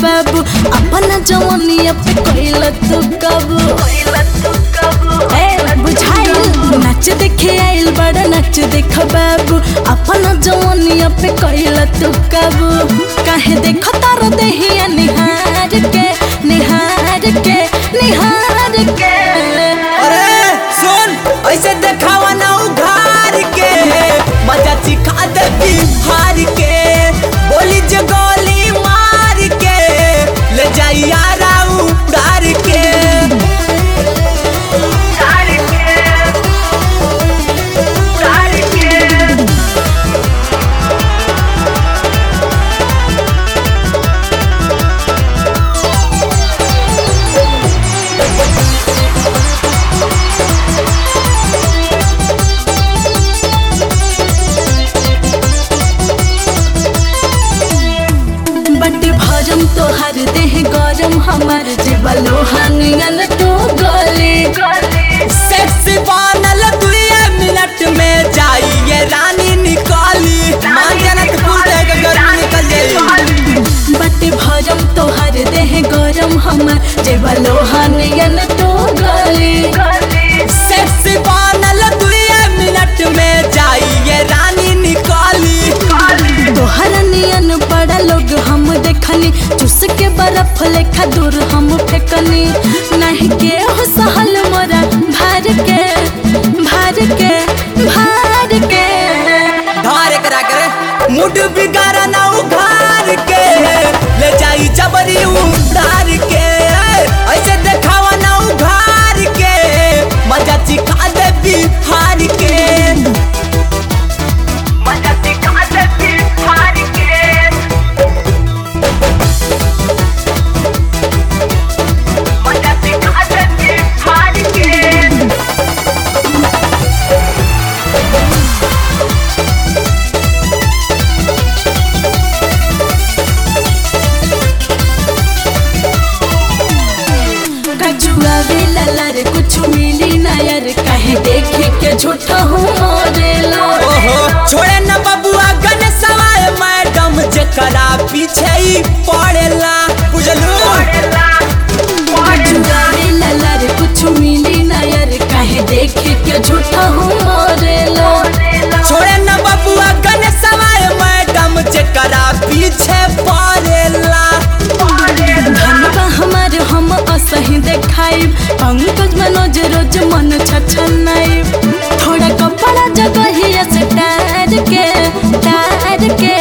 बाबू अपना जवानिया पे कोइला तू काबू ए बुझाइल नाच देखे आइल बड़ा नाच देख बाबू अपना जवानिया पे कोइला तू काबू काहे देखो तार देहिया निहार के निहार के निहार के अरे सुन ऐसे देखावा ना उघार के मजा चिखा दे हार के बोली जे गोली मार के ले जाई यारा उड़ार के बट भरम तोहर देह गरम हमार जीवा लोहानियन तो गले सेक्सी बनल दुए मिनट में जाई ये रानी निकाली मान जाना तो फूल के गर्मी निकल जाई बट भरम तोहर देह गरम हमार जीवा लोहानियन तो गले सेक्सी बनल दुए मिनट में जाई ये रानी निकाली तोहर नियन बड़ा लोग हम देखनी चुस के बर्फ लेखा दूर हम फेकनी नहीं के हो सहल मोरा भार के भार के भार के धार करा करे मुड बिगाड़ा ना उघार के ले जाई जबरी उड़ार के ऐसे देखावा ना उघार के मजा चिखा दे बिहार के मजा चिखा दे बिहार के मजा चिखा दे बिहार के कछुआ वेला लर कुछ मिली ना यार कहे देखे के झूठा हूँ मोरेला ओहो छोड़े न बबुआ गन सवाए मैडम जेकरा पीछे ही पड़ेला बुझलू कछुआ वेला लर कुछ मिली ना यार कहे देखे के झूठा हूँ मोरेला छोड़े न बबुआ गन सवाए मैडम जेकरा पीछे पड़ेला धनबा हमार हम असही देखाई पंकज मनोज रोज मन छछनाई थोड़ा कपड़ा जगह से टार के टार के